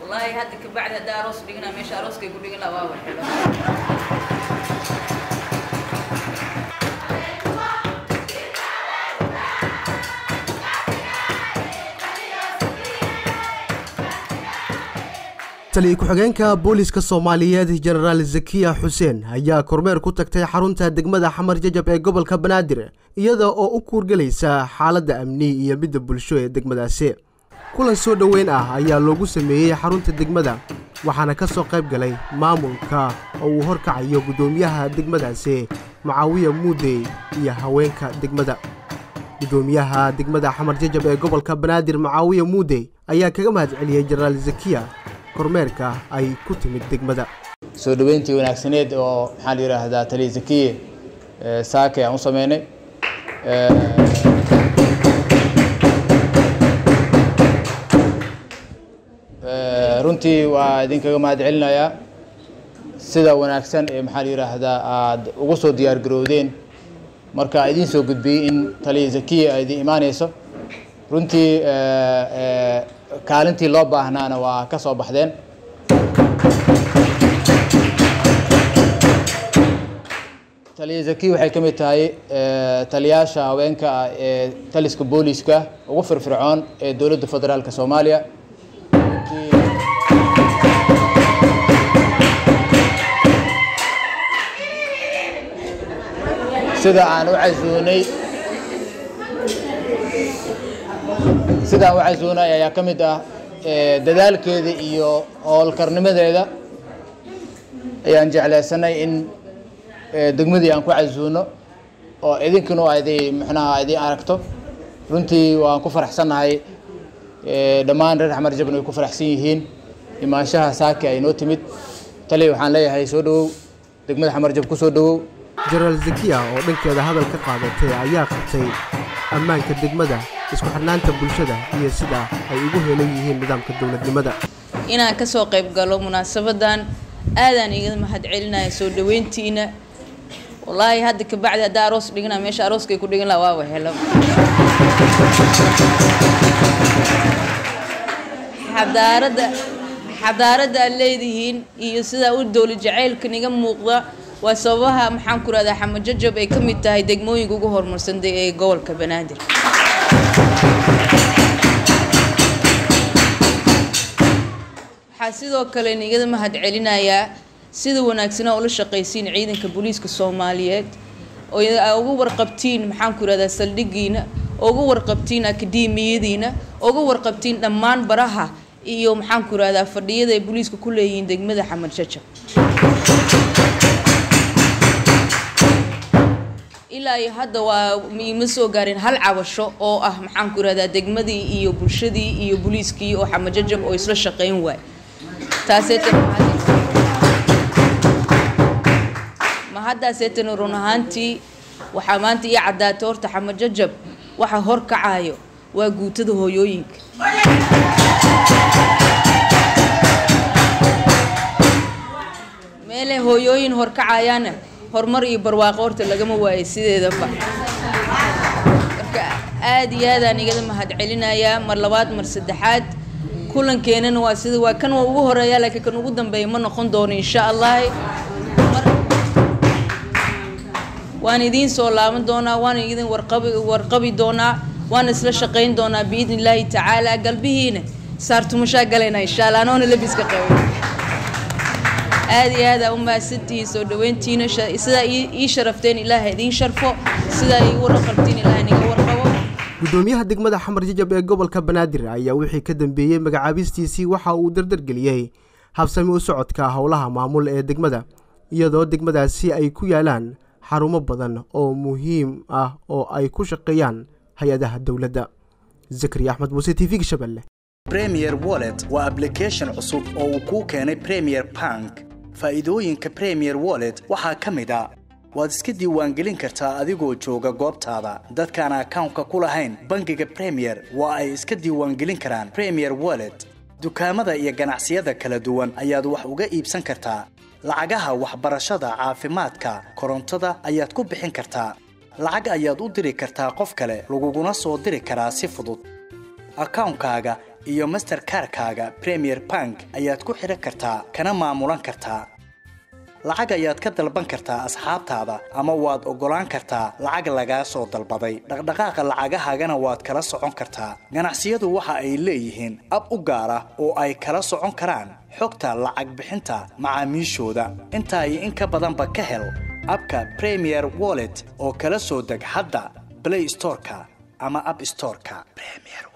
wallaahi hadda kabacdi haddaa aroos dhigana meesha arooskay ku dhigin lahaa waa waxelo taliya ku-xigeenka booliska soomaaliyeed jenaraal zakiya xuseen ayaa kormeer ku tagtay xarunta degmada xamar jajab ee gobolka banaadir iyada oo u kuurgelaysa xaaladda amni iyo midda bulsho ee degmadaasi kulan soo dhoweyn ah ayaa loogu sameeyey xarunta degmada waxaana ka soo qayb galay maamulka oo uu horkacayo guddoomiyaha degmadaasi mucaawiya muudey iyo haweenka degmada guddoomiyaha degmada xamar jajab ee gobolka banaadir mucaawiya muudey ayaa kaga mahad celiyey jenaraal zakiya kormeerka ay ku timid degmada soo dhoweyntii wanaagsaneed oo maxaa la yidhaahdaa taliya zakiye saake aan u sameynay runtii waa idinkaga mahad celinayaa sida wanaagsan ee maxaa la yidhaahdaa aada ugu soo diyaar garowdeen marka idiin soo gudbiyey in taliya zakiye ay idin imaaneyso runtii kaalintii loo baahnaana waa ka soo baxdeen taliya zaki waxay ka mid tahay taliyaasha haweenka ah ee taliska booliska ugu firfircoon ee dowladda federaalka soomaaliya sida aan u casuunay sidaan u casuunay ayaa ka mid ah dadaalkeeda iyo howlkarnimadeeda ayaan jeclaysanay in degmadii aan ku casuuno oo idinkanu adi mxnaha idin aragto runtii waan ku faraxsannahay dhammaan reer xamar jabn way ku faraxsan yihiin imaanshaha saaki ay noo timid taliya waxaan leeyahay soo dhawow degmada xamar jab ku soo dhawow jenaraal zakiya oo dhankeeda hadal ka qaadatay ayaa qabtay ammaanka degmada isku xidhnaanta bulshada iyo sida ay ugu heelan yihiin nidaamka dowladnimada inaan ka soo qayb galo munaasabadan aadaan iga mahad celinaya soo dhaweyntiina wallaahi hadda kabacdi haddaa aroos dhigana meesha arooskay ku dhigin lahaa waa waxelo xadaaradda xadaaradda aad leedihiin iyo sidaa u dowla jacaylka niga muuqda waa sababaha maxaan ku rahdaa xamajajab ay ka mid tahay degmooyinka ugu horumarsan ee gobolka banaadir waxaa sidoo kale nigada mahad celinayaa sida wanaagsanaa ula shaqaysiin ciidanka booliiska soomaaliyeed oo uga warqabtiin maxaan ku rahdaa saldhigiina uga warqabtiin akademiyadiina uga warqabtiin dhammaan baraha iyo maxaan ku rahdaa fadhiyada ay booliiska ku leeyihiin degmada xamar jajab ilaa iyo hadda waa ima soo gaareen hal cabasho oo ah maxaan ku rahdaa degmadii iyo bulshadii iyo booliiskii oo xamar jajab oo isla shaqayn waay taaseetana mahadaaseetana run ahaantii waxaa maanta ii caddaatay horta xamajajab waxa horkacayo waa guutada hooyooyinka meelay hooyooyin horkacayaana horumar iyo barwaaqo horta lagama waayay sideedaba marka aada iyo aadaan igada mahad celinayaa mar labaad mar saddexaad kulankeenana waa sida waa kan waa ugu horeeya laakiin kan ugu dambeeya ma noqon doono insha allah waan idiin soo laaban doonaa waan idin warqabi warqabi doonaa waan isla shaqayn doonaa biidni illaahi tacaala galbihiina saartumashaa galaynaa insha allah anoona labiska qabay aada iyo aada u mahadsantihiin soo dhaweyntiina sidaa ii sharafteen ilaaha idiin sharfo sidaa ii warqabtiin ilaah niga warqabo guddoomiyaha degmada xamar jajab ee gobolka banaadir ayaa wixii ka dambeeyey magacaabistiisii waxa uu dardargeliyey habsami u socodka howlaha maamul ee degmada iyadoo degmadaasi ay ku yaalaan xarumo badan oo muhiim ah oo ay ku shaqeeyaan hay-adaha dowladda zakariya axmed muuse t v gashabelle premier wallet waa ablication cusub oo uu kuu keenay premier bank faa'iidooyinka premier wallet waxaa ka mid a waad iska diiwaangelin kartaa adigoo jooga goobtaada dadkaan akawnka ku lahayn bangiga premier waa ay iska diiwaangelin karaan premier wallet dukaamada iyo ganacsiyada kala duwan ayaad wax uga iibsan kartaa lacagaha waxbarashada caafimaadka korontada ayaad ku bixin kartaa lacag ayaad u diri kartaa qof kale laguguna soo diri karaa si fudud akawnkaaga iyo masterkarkaaga premier bank ayaad ku xidhan kartaa kana maamulan kartaa lacag ayaad ka dalban kartaa asxaabtaada ama waad oggolaan kartaa lacag lagaa soo dalbaday dhaqdhaqaaqa lacagahaagana waad kala socon kartaa ganacsiyadu waxa ay leeyihiin ab u gaar ah oo ay kala socon karaan xogta lacag bixinta macaamiishooda intaa iyo in ka badanba ka hel abka premier wallet oo kala soo deg hadda play storeka ama app storeka premier